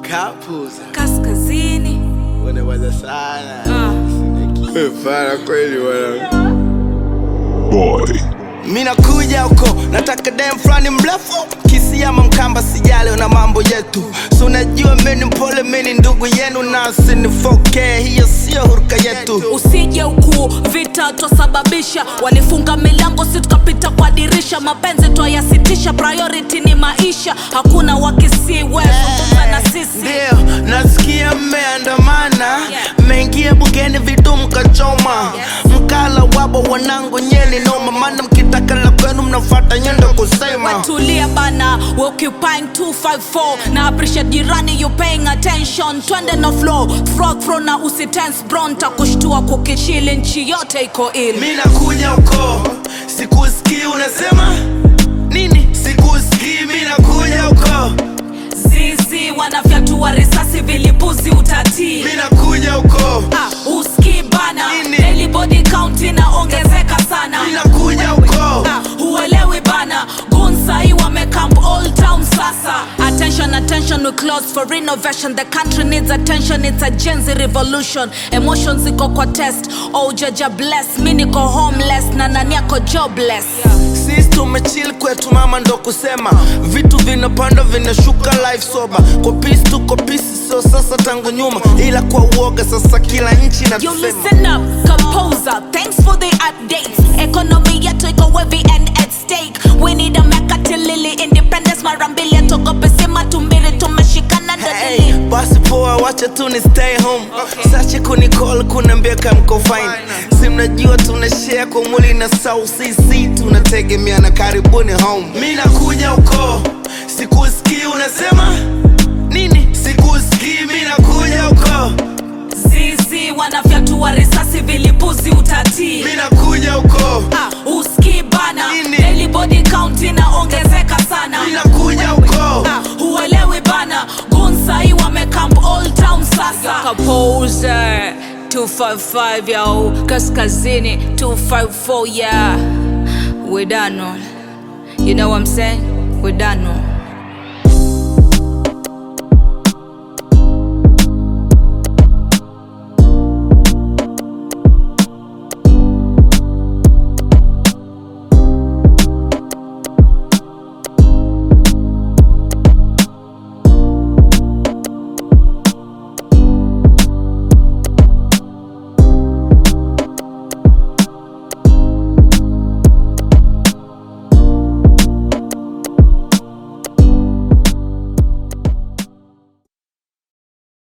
Kapuza. kaskazini Unaweza sana. Ah. Fara kweli wana. Boy. Mimi nakuja huko, nataka dem fulani mrefu kisi ama mkamba, sijali na mambo yetu. So unajua mimi ni mpole, mimi ni ndugu yenu na sinifoke, hiyo sio huruka yetu. usije ukuu vita twasababisha walifunga milango si tukapita kwa dirisha mapenzi twayasitisha priority ni maisha hakuna wakisi wezungumza na sisi Ndio, nasikia mmeandamana, mmeingia bugeni vitu mkachoma, mkala wabo wanangu nyeli noma, maana mkitaka la kwenu mnafuata nyendo kusema tulia bana we occupying 254 na appreciate jirani you paying attention twende na flow frog fro na usitense bron takushtua kukishili nchi yote iko ili mi nakuja huko sikusikii unasema nini sikusikii mi nakuja huko zizi wanafyatua risasi vilipuzi utatii mi nakuja huko Ah, uski bana Nini? daily body count inaongezeka sana mi nakuja huko Ah, huelewi bana gunsai wamecamp all town sasa attention attention we close for renovation the country needs attention it's a Gen Z revolution emotions iko kwa test oh jaja bless mi niko homeless na nani yako jobless sisi tumechill kwetu mama ndo kusema vitu vinapanda vinashuka life soba kwa pisi tuko pisi sio sasa tangu nyuma ila kwa uoga sasa kila nchi You natusema listen up, composer. Thanks for the updates. Economy yetu iko heavy and at stake. We need a mekatilili independence mara mbili togope sima tumbili tumeshikana Hey, dadili. basi poa wacha tu ni stay home sache kunicall kunaambia kamko fine si mnajua tunashare kwa mwili na South CC tunategemeana karibuni home mi nakuja huko sikusikii unasema nini sikusikii mi nakuja huko Zizi wanafyatua risasi vilipuzi utatii. mi nakuja huko Ah, uski bana. Nini? Daily body count inaongezeka sana. mi nakuja huko Ah, huelewi bana gunsai wamecamp all town sasa Composer 255 yo kaskazini 254 yeah we done on you know what i'm saying we done on